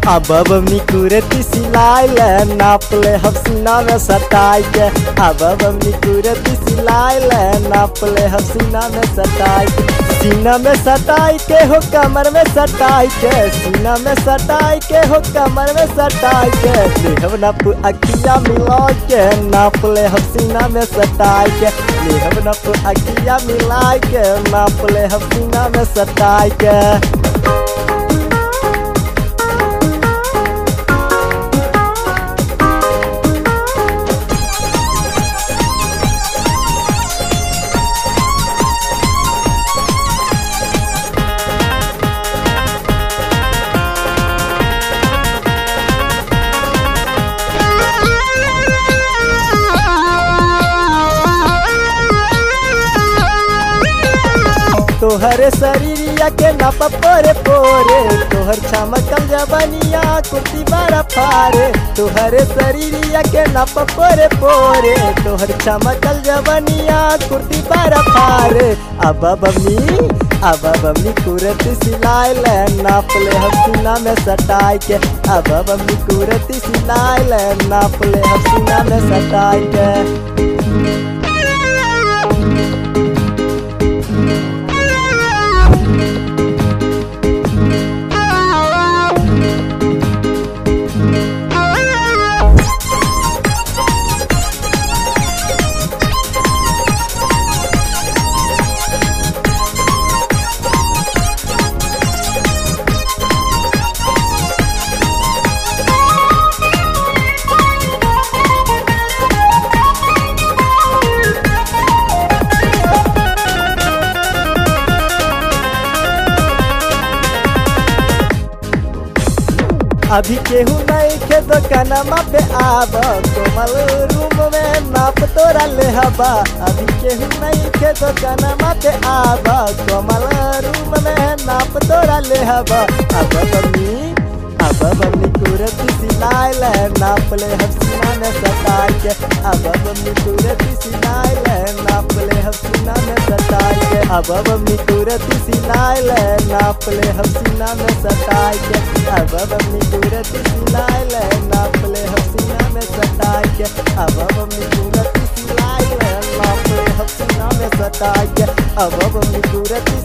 अब बमनी कुरती सिलाई ले नाप ले हम सीना में सटाई के अब बमनी कुरती सिलाई ले नाप ले हम सीना में सटाई के सीना में सटाई के हो कमर में सटाई के सीना में सटाई के हो कमर में सटाई के देहब नप अखिया मिला के नाप ले हम सीना में सटाई के देहब नप अखिया मिला के नाप ले हम सीना में सटाई के तोहरे शरीरिया के नप पोरे पोरे तोहर चमकल जबनिया कुर्ती बड़ा फारे तोहरे शरीरिया के नप पोरे पोरे तोहर चमकल जबनिया कुर्ती बड़ा फारे अब बमनी अब बमनी कुरती सिलाई ले नाप ले हम सीना में सटाई के अब बमनी कुरती सिलाई ले नाप ले हम सीना में सटाई के अभी केहू नहीं के दुकानमा पे आब कोमल रूम में नाप तोरा ले हबा अभी केहू नहीं के दुकानमा पे आब कोमल रूम में नाप तोरा ले हबा अब बम्मी अब बम्मी कुरती सिलाई ले नाप ले हम सीना में सटाई के अब बम्मी कुरती सिलाई ले नाप ले हम सीना में सटाई के अब बम्मी कुरती सिलाई ले नाप ले हम सीना में सटाई के अब बम्मी कुरती सिलाई ले नाप ले हम सीना में सटाई के अब बम्मी कुरती सिलाई ले नाप ले हम सीना में सटाई के अब बम्मी कुरती